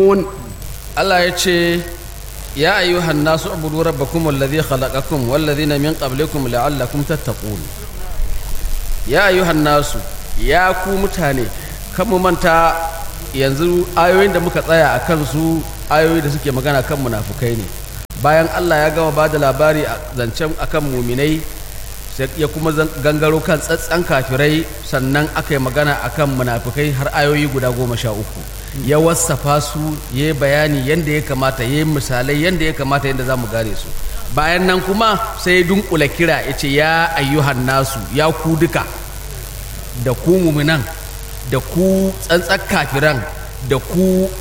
tattaqun Allah ya ce ya ayyuhan nasu ubudu rabbakum alladhi khalaqakum walladhina min qablikum la'allakum tattaqun ya ayyuhan nasu ya ku mutane kan mu manta yanzu ayoyin da muka tsaya a kansu ayoyi da suke magana kan munafukai ne bayan Allah ya gama ba da labari a zancen akan muminai ya kuma gangaro kan tsatsan kafirai sannan aka yi magana akan munafukai har ayoyi guda goma sha uku ya wassafa su ya yi bayani yadda ya kamata ya yi misalai yadda ya kamata yadda za mu gane su bayan nan kuma sai dunkula kira ya ce ya ayyuhan nasu ya ku duka da ku muminan da ku tsantsar kafiran da ku